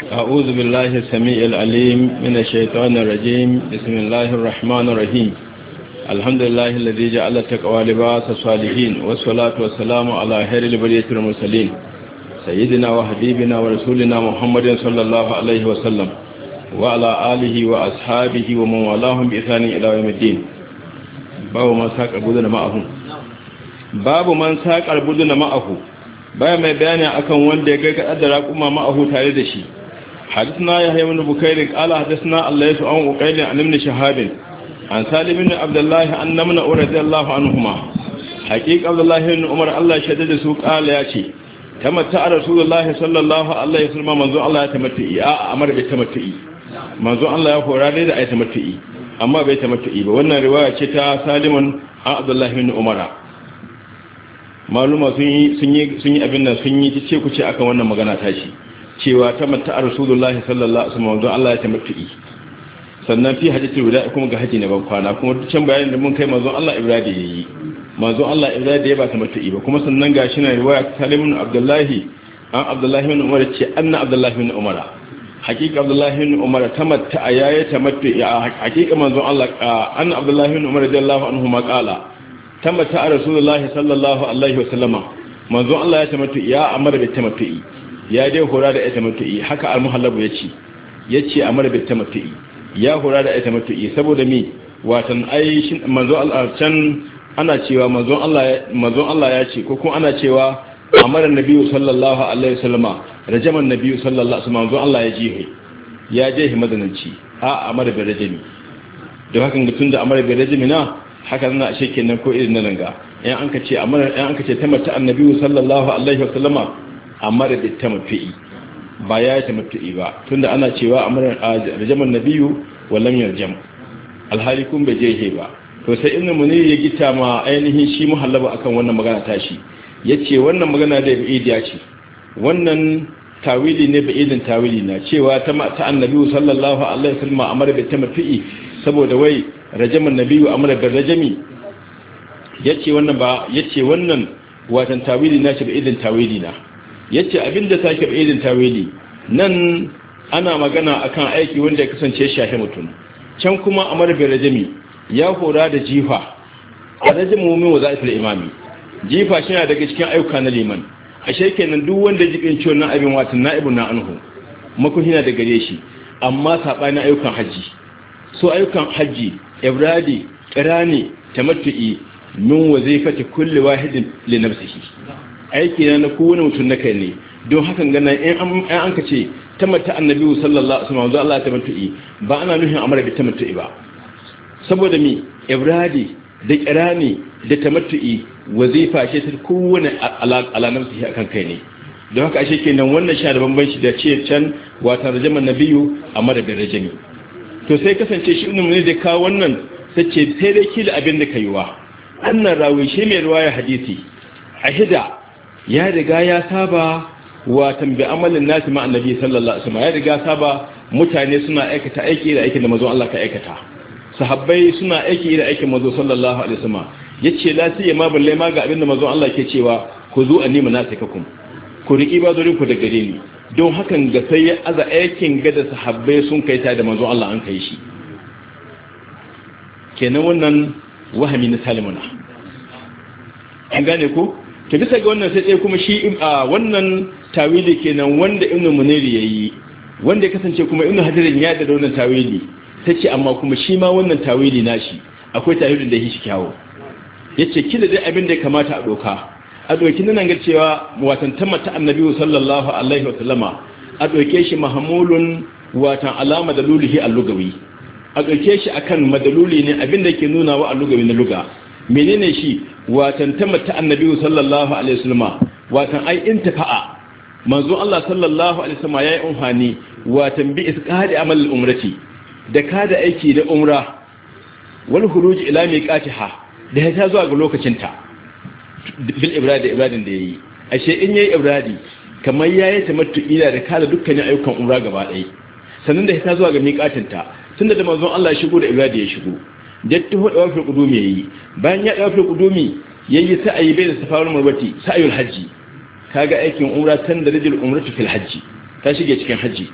أعوذ بالله السميع العليم من الشيطان الرجيم بسم الله الرحمن الرحيم الحمد لله الذي جعل التقوى لباس الصالحين والصلاة والسلام على خير البرية المرسلين سيدنا وحبيبنا ورسولنا محمد صلى الله عليه وسلم وعلى آله وأصحابه ومن والاهم بإحسان إلى يوم الدين باب من ساق البدن معهم باب من ساق البدن معه baya mai bayani akan wanda ya kai kaddara kuma ma'ahu tare da shi hadisna ya hayya min bukairin qala hadisna Allah yasu an uqailin an ibn shahabin an salim ibn abdullah an namna radiyallahu anhuma haqiqa abdullah ibn umar Allah shaddada da su qala ya ce tamatta rasulullahi sallallahu alaihi wasallam manzo Allah ya tamatti a amar bai tamatti manzo Allah ya hora dai da ai tamatti amma bai tamatti ba wannan riwaya ce ta salimun an abdullah ibn umar maluma sun yi abin nan sun yi ce ku ce akan wannan magana tashi cewa ta mata a rasulullahi sallallahu alaihi wasallam don Allah ya tamattu'i sannan fi hajjatul wada kuma ga haji na ban kwana kuma can bayanin da mun kai manzon Allah Ibrahim yayi manzon Allah Ibrahim ya ba tamattu'i ba kuma sannan gashi na riwaya Salim Abdullahi an Abdullahi bin Umar ce anna Abdullahi bin Umar hakika Abdullahi bin Umar tamatta ayaye tamattu'i hakika manzon Allah anna Abdullahi bin Umar radiyallahu anhu ma qala tabbata a rasulullahi sallallahu alaihi wasallama manzon Allah ya tamattu ya amara bi tamattu'i ya dai hora da ya tamattu'i haka al-muhallabu yace yace amara bi tamattu'i ya hora da ya tamattu'i saboda mi watan ai shin manzon Allah can ana cewa manzon Allah manzon Allah ya ce ko kuma ana cewa amara nabiyyu sallallahu alaihi wasallama rajaman nabiyyu sallallahu alaihi wasallam manzon Allah ya jihe ya je madananci a amara bi rajami da hakan tun da amara bi rajami na haka zana ashe kenan ko irin nan ga yan an kace amma yan an kace tamata annabi sallallahu alaihi wasallama amma da tamati ba ya tamati ba tunda ana cewa amma rajaman nabiyyu wallam yarjam alhali kun bai je ba to sai inna munir ya gita ma ainihin shi muhallaba akan wannan magana tashi yace wannan magana da idiya ce wannan tawili ne bai idin tawili na cewa ta annabi sallallahu alaihi wasallama amma da tamati saboda wai rajaman nabiyu amara da rajami yace wannan ba yace wannan watan tawili na shi ba idin tawili na yace abinda take ba idin tawili nan ana magana akan aiki wanda ya kasance shahi mutum can kuma amara da rajami ya hora da jifa a rajamu min wazaifil imami jifa shi daga cikin ayyuka na liman ashe kenan duk wanda jibin ciwon nan abin watan na'ibun na anhu makon hina da gare shi amma sabani ayyukan haji so ayyukan hajji ibradi kirani tamattu'i min wazifati kulli wahidin li nafsihi aiki na kowane mutum na kai ne don hakan gana in an an kace tamatta annabi sallallahu alaihi wasallam Allah ya tamattu'i ba ana nufin amara bi tamattu'i ba saboda mi ibradi da kirani da tamattu'i wazifa ce ta kowane ala nafsihi akan kai ne don haka ashe kenan wannan shi da bambanci da ce can wata rajaman nabiyu amara bi rajami to sai kasance shi ibn munir da kawo wannan sace sai dai kila abin da kaiwa annan rawi shi mai riwaya hadisi ahida ya riga ya saba wa tambi amalin nasi ma annabi sallallahu alaihi wasallam ya riga saba mutane suna aikata aiki da aikin da manzon Allah ka aikata sahabbai suna aiki da aikin manzon sallallahu alaihi wasallam yace la sai ma balle ma ga abin da manzon Allah ke cewa ku zo anni manasikakum ku riki bazorin ku da gare ni don hakan ga sai ya aza aikin gada sahabbai sun kai ta da manzon Allah an kai shi kenan wannan wahami na salimuna an gane ko to bisa ga wannan sai tsaye kuma shi a wannan tawili kenan wanda ibnu muniri yayi wanda ya kasance kuma ibnu hadirin ya da wannan tawili tace amma kuma shi ma wannan tawili nashi akwai tawilin da shi kyawo yace kila dai abin da ya kamata a doka a ɗauki nan ga cewa watan tamata annabi sallallahu alaihi wa sallama a ɗauke shi mahamulun watan alama da lulihi allugawi a ɗauke shi akan madaluli ne abinda ke nuna wa allugawi na luga menene shi watan tamata annabi sallallahu alaihi wa sallama watan ai intafa'a manzo Allah sallallahu alaihi wa sallama yayi umhani watan bi isqadi amal umrati da kada aiki da umra wal khuruj ila miqatiha da ya ta zuwa ga lokacinta bil ibradi ibradin da yayi ashe in yayi ibradi kamar yayi tamattu ila da kala dukkanin ayyukan umra gaba ɗaya sannan da ta zuwa ga miƙatin ta tunda da manzon Allah ya shigo da ibradi ya shigo jatti hu dawa fil qudumi yayi bayan ya dawa fil qudumi yayi sa'ayi bai da safarul marbati sa'ayul hajji kaga aikin umra tan da rijil umratu fil hajji ta shige cikin hajji